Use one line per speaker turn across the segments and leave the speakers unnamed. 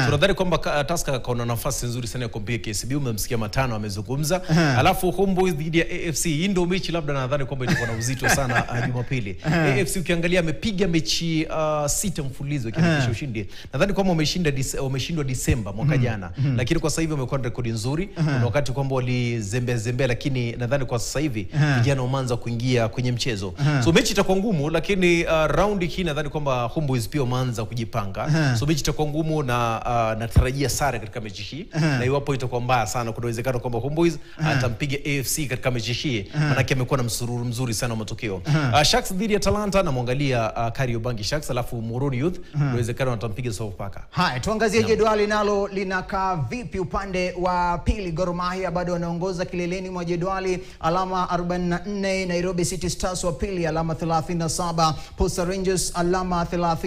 tunadhani kwamba ka- Tusker kaona nafasi nzuri sana ya kumpiga KCB. Umemsikia Matano amezungumza, alafu Homeboyz dhidi ya AFC. Hii ndio mechi labda nadhani kwamba itakuwa na uzito sana uh, Jumapili. AFC ukiangalia amepiga mechi uh, sita mfululizo ikiandikisha ushindi. Nadhani kwamba wameshinda Dise- wameshindwa Disemba mwaka jana, lakini kwa sasa hivi wamekuwa na rekodi nzuri. Kuna wakati kwamba walizembea zembea, lakini nadhani kwa sasa hivi vijana wameanza kuingia kwenye mchezo, so mechi itakuwa ngumu, lakini uh, raundi hii nadhani kwamba Homeboyz pia wameanza kujipanga, so mechi itakuwa ngumu na uh, natarajia sare katika mechi hii, na iwapo itakuwa mbaya sana, kuna uwezekano kwamba Homeboyz atampiga AFC katika mechi hii, manake amekuwa na msururu mzuri sana wa matokeo. Uh, Sharks dhidi ya Talanta, namwangalia uh, Kariobangi Sharks, alafu Muhoroni Youth, kuna uwezekano watampiga Sofapaka.
Haya, tuangazie jedwali nalo linakaa vipi upande wa pili. Gor Mahia bado wanaongoza kileleni mwa jedwali alama 44, Nairobi City Stars wa pili alama 37, Posta Rangers alama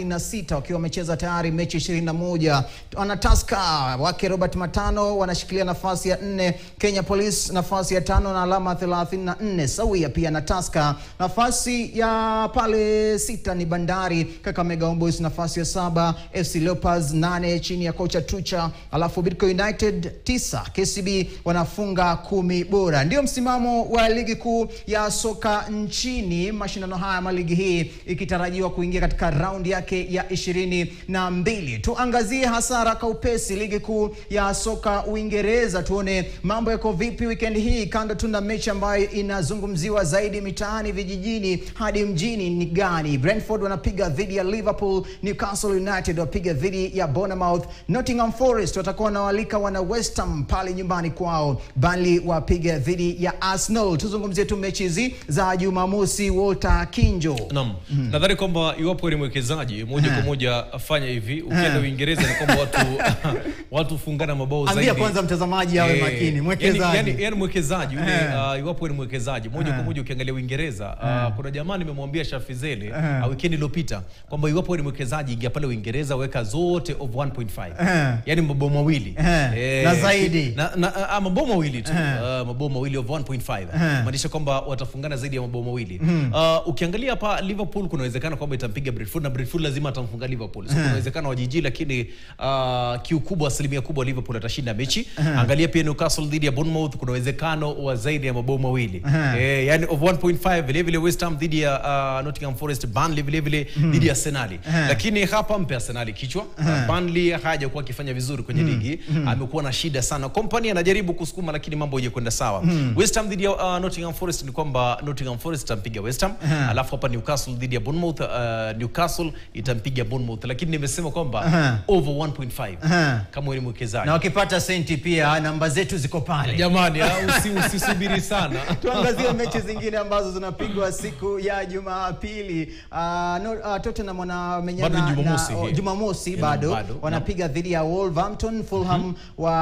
36 wakiwa wamecheza tayari mechi 21. Wana Tusker wake Robert Matano wanashikilia nafasi ya nne, Kenya Police nafasi ya tano na alama 34 sawia pia na Tusker. Nafasi ya pale sita ni Bandari, Kakamega Homeboyz nafasi ya saba, FC Leopards nane chini ya kocha Tucha, alafu Bidco United tisa, KCB wanafunga kumi bora. Ndio msimamo wa ligi kuu ya soka nchini, mashindano haya ama ligi hii ikitarajiwa kuingia katika raundi yake ya ishirini na mbili. Tuangazie hasara kwa upesi ligi kuu ya soka Uingereza, tuone mambo yako vipi weekend hii, kando tu na mechi ambayo inazungumziwa zaidi mitaani, vijijini hadi mjini ni gani? Brentford wanapiga dhidi ya Liverpool, Newcastle United wapiga dhidi ya Bournemouth, Nottingham Forest watakuwa wanawalika wana West Ham pale nyumbani kwao, Burnley wapiga dhidi ya Arsenal. Tuzungumzie tu mechi hizi za Jumamosi. Walter Kinjo.
Naam. Nadhani kwamba iwapo ni mwekezaji moja kwa moja fanya hivi, ukienda Uingereza ni kwamba watu watu fungana mabao zaidi.
Ambia kwanza mtazamaji awe
Eh,
makini,
yani-
mwekezaji.
Yani, yani mwekezaji yule
Eh.
uh, iwapo ni mwekezaji moja kwa moja ukiangalia Uingereza uh, kuna jamaa nimemwambia Shafizele uh, weekend iliyopita kwamba iwapo ni mwekezaji ingia pale Uingereza weka zote of 1.5
Eh.
yani mabao mawili
Eh. Na zaidi.
na, na, ah, mabao mawili tu uh, mabao mawili of 1.5 maanisha kwamba watafungana zaidi ya mabao mawili uh, ukiangalia hapa Liverpool kuna uwezekano kwamba itampiga Brentford na Brentford lazima atamfunga Liverpool so kuna uwezekano wa jiji lakini uh, kiukubwa asilimia kubwa Liverpool atashinda mechi angalia pia Newcastle dhidi ya Bournemouth kuna uwezekano wa zaidi ya mabao mawili eh, yani of 1.5 vile vile West Ham dhidi ya uh, Nottingham Forest Burnley vile vile dhidi ya Arsenal lakini hapa mpe Arsenal kichwa uh, Burnley hajakuwa akifanya vizuri kwenye ligi amekuwa na shida sana Company anajaribu kusukuma lakini mambo hayakwenda sawa West Ham dhidi ya uh, Nottingham Forest ni kwamba Nottingham Forest itampiga West Ham alafu hapa Newcastle dhidi ya Bournemouth uh, Newcastle itampiga Bournemouth lakini nimesema kwamba over 1.5 kama wewe ni mwekezaji
Na wakipata senti pia namba zetu ziko pale.
jamani ah, usi, usisubiri sana
Tuangazie mechi zingine ambazo zinapigwa siku ya Jumapili. Uh, no, uh, Tottenham wanamenyana
Bado ni Jumamosi
na- oh,
hii.
Jumamosi
Yeah,
bado,
bado.
wanapiga dhidi ya Wolverhampton, Fulham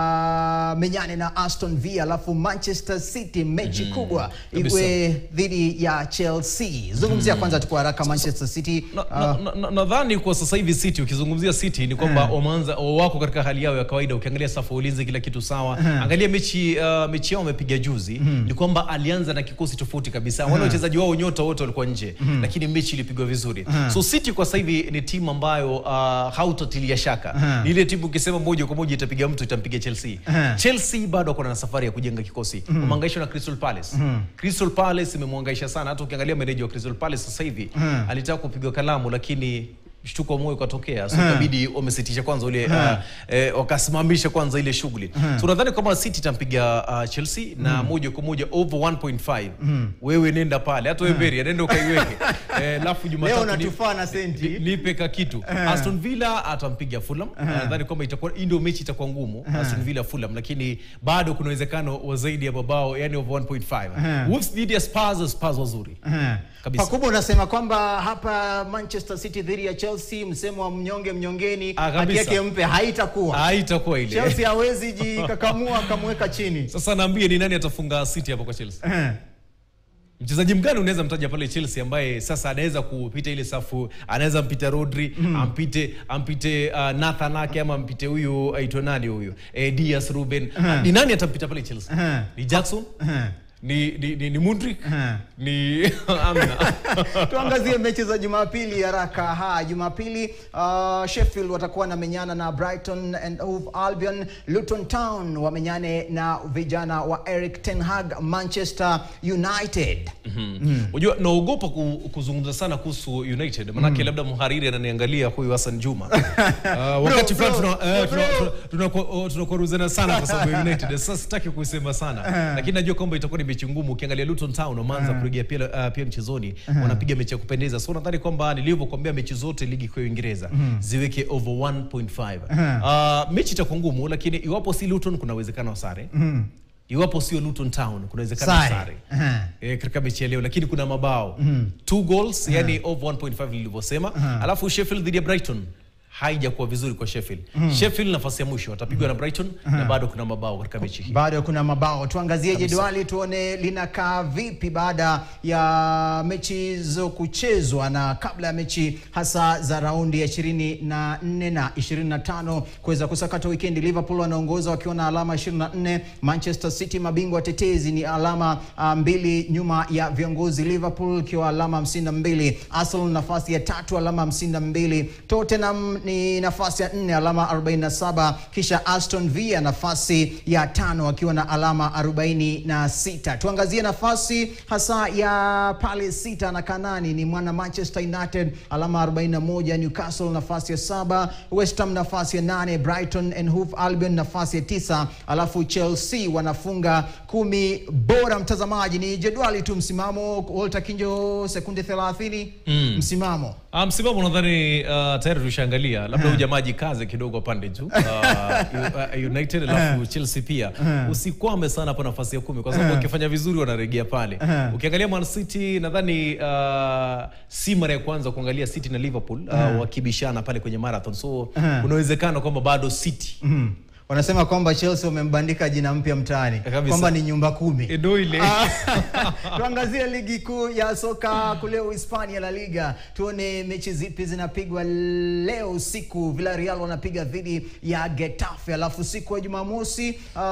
wamenyane na Aston Villa, alafu Manchester City mechi kubwa
kabisa.
iwe dhidi ya Chelsea. Zungumzia kwanza tu kwa haraka Manchester City.
Na-
uh,
na- na- na- nadhani kwa sasa hivi City ukizungumzia City ni kwamba wameanza wako katika hali yao ya kawaida. Ukiangalia safu ya ulinzi kila kitu sawa. Angalia mechi uh, mechi yao wamepiga juzi ni kwamba alianza na kikosi tofauti kabisa. Wale wachezaji wao nyota wote walikuwa nje, lakini mechi ilipigwa vizuri. So City kwa sasa hivi ni timu ambayo uh, hautatilia shaka. Ni ile timu ukisema moja kwa moja itapiga mtu itampiga Chelsea. Chelsea bado wako na safari ya kujenga kikosi. Wamehangaishwa na Crystal Palace. Crystal Palace imemwangaisha sana. Hata ukiangalia meneja wa Crystal Palace sasa hivi alitaka kupigwa kalamu lakini mshtuko wa moyo ukatokea, so ikabidi wamesitisha kwanza ule uh, eh, wakasimamisha kwanza ile shughuli. So nadhani kwamba City itampiga uh, Chelsea na moja kwa moja over 1.5. Wewe nenda pale, hata wewe Beria nenda ukaiweke. Eh, alafu
Leo
Jumatatu ni-
unatufaa na senti.
Ni- nipe ka kitu Aston Villa atampiga Fulham nadhani kwamba itakuwa hii ndio mechi itakuwa ngumu Aston Villa Fulham lakini bado kuna uwezekano wa zaidi ya mabao yani over 1.5 Wolves dhidi ya Spurs Spurs wazuri kabisa
Pakubwa unasema kwamba hapa Manchester City dhidi ya Chelsea, msemo wa mnyonge mnyongeni,
Ah,
haki
kabisa.
yake mpe, haitakuwa
haitakuwa ile
Chelsea hawezi jikakamua akamweka chini.
sasa naambie ni nani atafunga City hapa kwa Chelsea mchezaji mgani unaweza mtaja pale Chelsea ambaye sasa anaweza kupita ile safu, anaweza mpita Rodri ampite ampite uh, Nathan Ake ama ampite huyu aitwa nani huyu eh, Dias Ruben ni nani atampita pale Chelsea? Ni Jackson ni ni, ni, ni Mudrik
Eh.
ni amna
Tuangazie mechi za Jumapili haraka. Ha, Jumapili uh, Sheffield watakuwa na menyana na Brighton and Hove Albion. Luton Town wamenyane na vijana wa Eric Ten Hag Manchester United.
Unajua naogopa ku, kuzungumza sana kuhusu United manake labda mhariri ananiangalia huyu Hassan Juma. Uh, wakati
Bro,
fulani
bro,
tuna eh,
bro.
tuna- tuna- tunako- oh, tunakwaruzana sana kwa sababu ya United. Sasa sitaki kusema sana. Lakini najua kwamba itakuwa ni mechi ngumu ukiangalia Luton Town wameanza kurejea pia uh, pia mchezoni. Wanapiga mechi ya kupendeza. So nadhani kwamba nilivyokuambia mechi zote ligi kuu ya Uingereza ziweke over 1.5. Uh, mechi itakuwa ngumu lakini iwapo si Luton kuna uwezekano wa sare. Iwapo sio Luton Town kuna uwezekano wa
Sare.
sare
Aha.
eh, katika mechi ya leo lakini kuna mabao two goals yani over 1.5 nilivyosema alafu Sheffield dhidi ya Brighton haijakuwa vizuri kwa Sheffield Sheffield nafasi ya mwisho watapigwa na Brighton na bado kuna mabao katika mechi hii
Bado kuna mabao. Tuangazie jedwali tuone linakaa vipi baada ya mechi hizo kuchezwa na kabla ya mechi hasa za raundi ya 24 na 25 kuweza kusakata wikendi. Liverpool wanaongoza wakiwa na alama 24. Manchester City mabingwa watetezi ni alama ah, mbili nyuma ya viongozi Liverpool ikiwa alama 52. Arsenal nafasi ya tatu alama 52. Tottenham ni nafasi ya nne alama 47, kisha Aston Villa nafasi ya tano akiwa na alama 46. Tuangazie nafasi hasa ya pale sita na kanani ni mwana Manchester United alama 41, Newcastle nafasi ya saba, West Ham nafasi ya nane, Brighton and Hove Albion nafasi ya tisa, alafu Chelsea wanafunga kumi bora. Mtazamaji, ni jedwali tu, msimamo Walter Kinjo, sekunde 30 msimamo
Ah, msimamo nadhani uh, tayari tushaangalia labda huyu jamaa jikaze kidogo pande juu uh, U- uh, United alafu Chelsea pia usikwame sana hapo nafasi ya kumi kwa sababu wakifanya vizuri wanaregea pale ukiangalia Man City nadhani uh, si mara ya kwanza kuangalia City na Liverpool uh, wakibishana pale kwenye marathon so kuna uwezekano kwamba bado City
Mm. Wanasema kwamba Chelsea wamembandika jina mpya mtaani
Kabisa.
kwamba ni nyumba kumi.
ndo ile
Tuangazie ligi kuu ya soka kule Uhispania, La Liga. Tuone mechi zipi zinapigwa leo usiku. Villarreal wanapiga dhidi ya Getafe, alafu siku ya Jumamosi uh,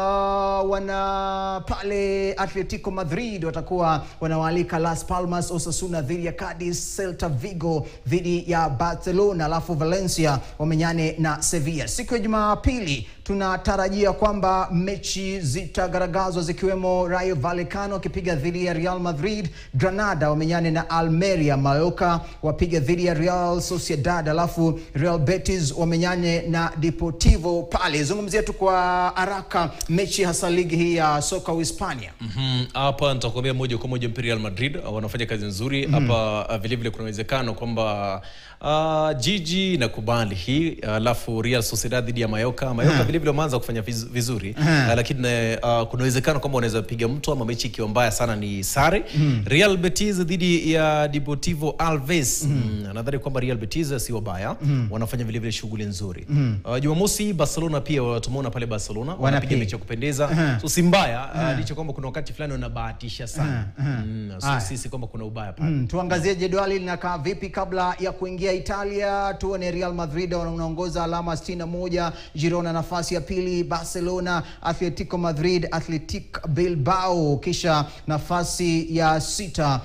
wana pale Atletico Madrid watakuwa wanawaalika Las Palmas, Osasuna dhidi ya Cadiz, Celta Vigo dhidi ya Barcelona, alafu Valencia wamenyane na Sevilla. Siku ya Jumapili tunatarajia kwamba mechi zitagaragazwa zikiwemo Rayo Vallecano wakipiga dhidi ya Real Madrid, Granada wamenyane na Almeria, Mallorca wapiga dhidi ya Real Sociedad, alafu Real Betis wamenyane na Deportivo pale. Zungumzia tu kwa haraka mechi hasa ligi hii ya soka Uhispania.
Mhm, hapa nitakwambia moja kwa moja Real Madrid uh, wanafanya kazi nzuri hapa. uh, Vile vile kuna uwezekano kwamba uh, jiji inakubali hii alafu Real Sociedad dhidi ya Mallorca. Mallorca vile vile wameanza kufanya viz- vizuri uh, lakini uh, kuna uwezekano kwamba wanaweza piga mtu ama mechi ikiwa mbaya sana ni sare. Real Betis dhidi ya Deportivo Alves. Mm, nadhani kwamba Real Betis si wabaya, wanafanya vile vile shughuli nzuri. Uh, Jumamosi Barcelona pia tumeona pale Barcelona wanapiga
Wanapiga.
mechi ya kupendeza so si mbaya uh, licha kwamba kuna wakati fulani wanabahatisha sana mm, so
Aya.
sisi kwamba kuna ubaya pale
Mm, tuangazie jedwali linakaa vipi kabla ya kuingia Italia. Tuone Real Madrid wanaongoza alama 61, Girona nafasi ya pili, Barcelona, Atletico Madrid, Athletic Bilbao, kisha nafasi ya sita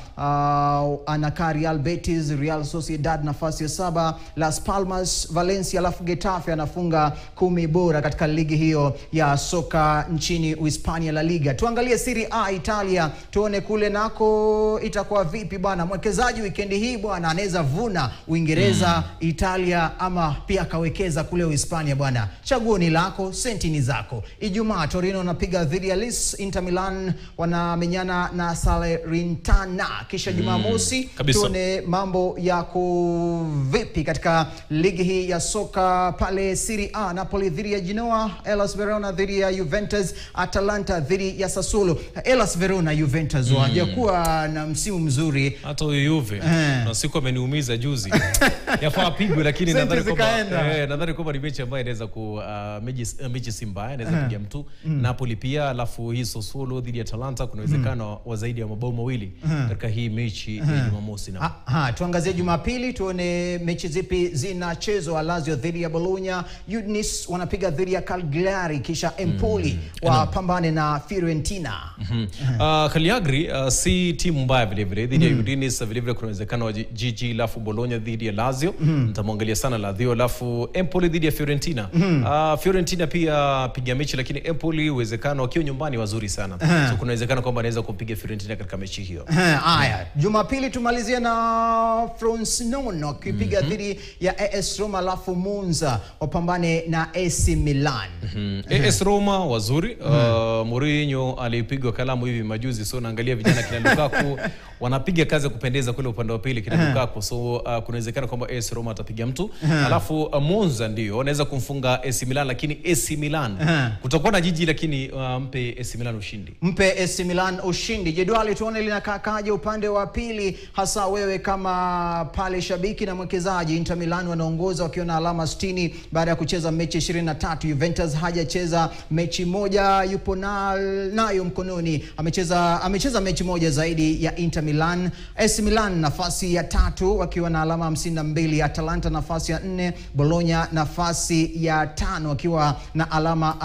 uh, anakaa Real Betis, Real Sociedad nafasi ya saba, Las Palmas, Valencia, alafu Getafe anafunga kumi bora katika ligi hiyo ya soka nchini Uhispania, La Liga. Tuangalie Serie A Italia, tuone kule nako itakuwa vipi bwana. Mwekezaji wikendi hii bwana anaweza vuna Uingereza, Italia ama pia akawekeza kule Uhispania bwana. Chaguo ni lako, senti ni zako. Ijumaa Torino wanapiga dhidi ya Lis, Inter Milan wanamenyana na Salernitana, kisha Jumamosi
kabisa.
tuone mambo yako vipi katika ligi hii ya soka pale Serie A. Napoli dhidi ya Genoa, Hellas Verona dhidi ya Juventus, Atalanta dhidi ya Sassuolo. Hellas Verona Juventus hawajakuwa na msimu mzuri
hata huyu Juve
Eh.
na siku ameniumiza juzi yafaa apigwe lakini
Senti
nadhani kwamba
zikaenda.
eh, nadhani kwamba ni mechi ambayo inaweza ku uh, mechi, uh, mechi si mbaya inaweza piga mtu Napoli pia alafu hii Sassuolo dhidi ya Atalanta kuna uwezekano wa zaidi ya mabao mawili katika hii mechi ya Jumamosi na
Ha, ha, tuangazie Jumapili tuone mechi zipi zinachezwa. Lazio dhidi ya Bologna, Udinese wanapiga dhidi ya Cagliari, kisha Empoli wapambane na Fiorentina.
Mm. Uh, Cagliari uh, si timu mbaya vile vile dhidi ya Udinese vile vile kuna uwezekano wa jiji alafu Bologna dhidi ya Lazio nitamwangalia sana Lazio alafu Empoli dhidi ya Fiorentina uh, Fiorentina pia piga mechi lakini Empoli uwezekano wakiwa nyumbani wazuri sana so kuna uwezekano kwamba anaweza kumpiga Fiorentina katika mechi hiyo
Eh, Haya, Jumapili tumalizie na Frosinone wakipiga dhidi ya AS Roma, alafu Monza wapambane na AC Milan.
Mm. AS Roma wazuri uh, Mourinho alipigwa kalamu hivi majuzi, so naangalia vijana kina Lukaku wanapiga kazi ya kupendeza kule upande wa pili kina Lukaku, so uh, kuna uwezekano kwamba AS Roma atapiga mtu alafu uh, Monza ndio wanaweza kumfunga AC Milan, lakini AC Milan kutakuwa na jiji, lakini uh, mpe AC Milan ushindi.
Mpe AC Milan ushindi. Jedwali tuone linakakaje upande wa pili, hasa wewe kama pale shabiki na mwekezaji. Inter Milan wanaongoza wakiwa na alama 60 baada ya kucheza mechi 23. Juventus hajacheza mechi moja, yupo na, nayo mkononi. Amecheza amecheza mechi moja zaidi ya Inter Milan. AC Milan nafasi ya tatu wakiwa na alama 52. Atalanta nafasi ya nne. Bologna nafasi ya tano wakiwa na alama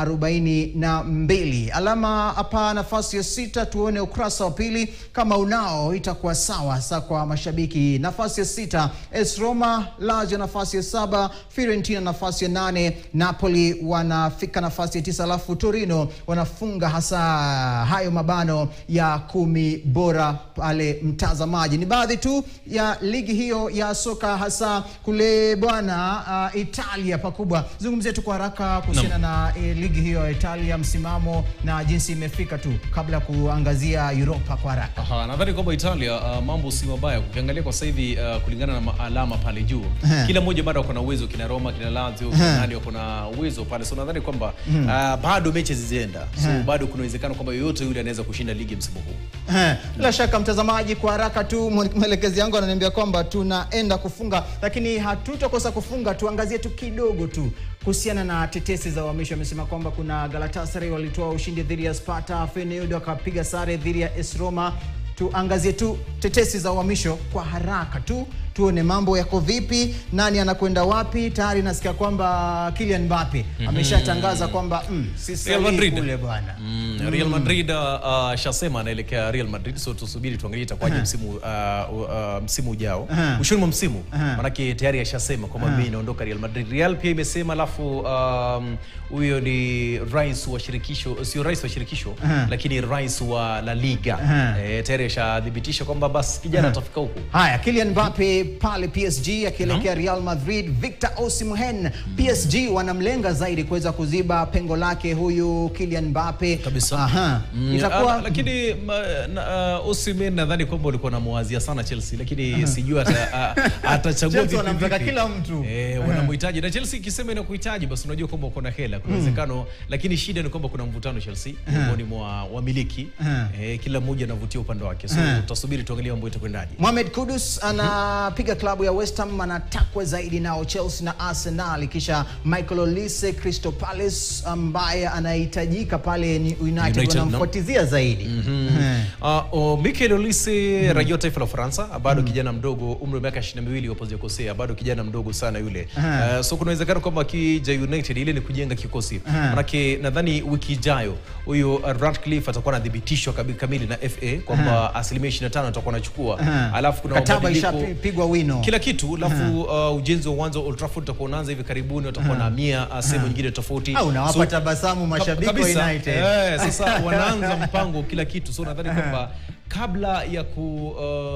42. Alama hapa nafasi ya sita, tuone ukurasa wa pili kama unao itakuwa sawa hasa kwa mashabiki. Nafasi ya sita AS Roma, Lazio nafasi ya saba, Fiorentina nafasi ya nane, Napoli wanafika nafasi ya tisa, alafu Torino wanafunga hasa hayo mabano ya kumi bora pale. Mtazamaji, ni baadhi tu ya ligi hiyo ya soka hasa kule bwana uh, Italia pakubwa. Zungumzie tu kwa haraka kuhusiana na eh, ligi hiyo ya Italia, msimamo na jinsi imefika tu kabla ya kuangazia Europa kwa haraka.
Aha, nadhani kwamba Italia uh, mambo si mabaya ukiangalia kwa sasa hivi uh, kulingana na ma- alama pale juu
Ehe.
kila mmoja bado wako na uwezo, kina Roma, kina Lazio, kina nani wako na uwezo pale, so nadhani kwamba uh, bado mechi zizienda, so bado kuna uwezekano kwamba yoyote yule anaweza kushinda ligi msimu huu.
Eh, Bila shaka mtazamaji, kwa haraka tu mwe- mwelekezi yangu ananiambia kwamba tunaenda kufunga, lakini hatutakosa kufunga. Tuangazie tu kidogo tu kuhusiana na tetesi za uhamisho. Amesema kwamba kuna Galatasaray walitoa ushindi dhidi ya Sparta, Feyenoord wakapiga sare dhidi ya AS Roma. Tuangazie tu tetesi za uhamisho kwa haraka tu tuone mambo yako vipi, nani anakwenda wapi. Tayari nasikia kwamba Kylian Mbappe ameshatangaza kwamba mm, si
Real
sahihi
Madrid.
kule bwana.
Mm, Real Madrid uh, uh, shasema anaelekea Real Madrid, so tusubiri tuangalie itakuwaje msimu uh, uh, msimu ujao
Aha.
mwishoni mwa msimu,
Aha.
manake tayari ashasema kwamba mimi naondoka Real Madrid. Real pia imesema, alafu um, huyo ni rais wa shirikisho, sio rais wa shirikisho
Aha.
lakini rais wa La Liga
Aha.
eh, tayari ashathibitisha kwamba basi kijana atafika huko.
Haya, Kylian Mbappe pale PSG akielekea Real Madrid. Victor Osimhen, PSG wanamlenga zaidi kuweza kuziba pengo lake huyu Kylian Mbappe
Kabisa.
Aha.
Mm,
Itakuwa
ah, lakini ma- na, uh, Osimhen nadhani kwamba ulikuwa namuwazia sana Chelsea, lakini sijui ata, a- atachagua
Chelsea
vipi
wanamtaka
vipi.
kila mtu.
eh, wanamhitaji na Chelsea ikisema inakuhitaji basi unajua kwamba uko na hela, kuna uwezekano lakini shida ni kwamba kuna mvutano Chelsea miongoni mwa wamiliki
Aha.
eh, kila mmoja anavutia upande wake, so
Aha.
tutasubiri tuangalie mambo itakwendaje.
Mohamed Kudus anapiga klabu ya West Ham, anatakwa zaidi nao Chelsea na Arsenal, kisha Michael Olise Crystal Palace ambaye anahitajika pale ni United,
United, no?
wanamfuatizia zaidi Eh.
Uh, oh, Mikel Olise raia wa taifa la Ufaransa bado kijana mdogo, umri wa miaka 22 wapo sijakosea, bado kijana mdogo sana yule.
Aha.
Uh, so kuna uwezekano kwamba akija United ile ni kujenga kikosi.
Aha.
Manake nadhani wiki ijayo huyo uh, Ratcliffe atakuwa anathibitishwa kabi- kamili na FA kwamba asilimia 25 atakuwa anachukua.
Aha.
Alafu kuna
Kataba
mabadiliko
ishapigwa wino.
kila kitu alafu uh, ujenzi wa uwanja wa Old Trafford utakuwa unaanza hivi karibuni, watakuwa na mia uh, sehemu nyingine tofauti.
Ah, unawapa
So-
tabasamu
Kab-
mashabiki wa
kabisa.
United.
Eh, sasa wanaanza mpango kila kitu, so nadhani kwamba kabla ya ku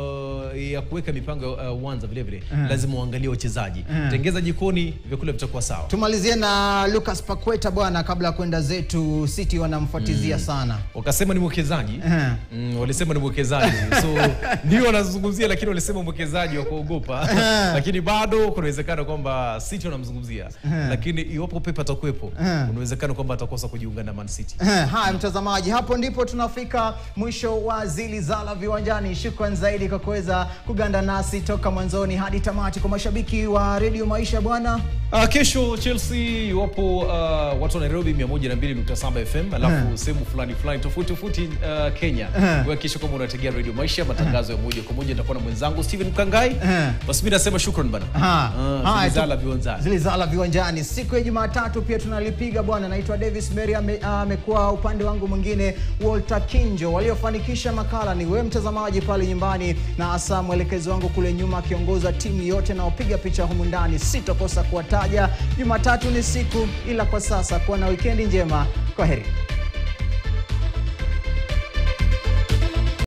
uh, ya kuweka mipango ya uh, uwanja vile vile lazima uangalie wachezaji, tengeza jikoni, vyakula vitakuwa sawa.
Tumalizie na Lucas Paqueta bwana, kabla ya kwenda zetu. City wanamfuatizia sana.
Wakasema ni mwekezaji
Aha.
mm, walisema ni mwekezaji so ndio wanazungumzia, lakini walisema mwekezaji wa kuogopa, lakini bado kuna uwezekano kwamba City wanamzungumzia, lakini iwapo Pep atakuwepo, kuna uwezekano kwamba atakosa kujiunga na Man City.
Eh, Haya mtazamaji, hapo ndipo tunafika mwisho wa Zili Zilizala Viwanjani, shukran zaidi kwa kuweza kuganda nasi toka mwanzoni hadi tamati. Kwa mashabiki wa Radio Maisha bwana,
Uh, kesho Chelsea iwapo uh, watu wa Nairobi 102.7 FM alafu sehemu fulani fulani tofauti tofauti uh, Kenya.
Eh.
Wewe kesho kama unategea Radio Maisha matangazo ya moja kwa moja nitakuwa na mwenzangu Steven Mkangai.
Eh.
Basi mimi nasema shukran bana.
Aha.
Uh,
Haya,
Zilizala
tu-
viwanjani.
Zilizala Viwanjani. Siku ya Jumatatu pia tunalipiga bwana. Naitwa Davis Mary, ame- amekuwa upande wangu mwingine Walter Kinjo. Waliofanikisha makala ni wewe mtazamaji pale nyumbani, na hasa mwelekezi wangu kule nyuma akiongoza timu yote na wapiga picha humu ndani. Sitokosa kuwataja. Jumatatu ni siku, ila kwa sasa kuwa na wikendi njema. Kwa heri.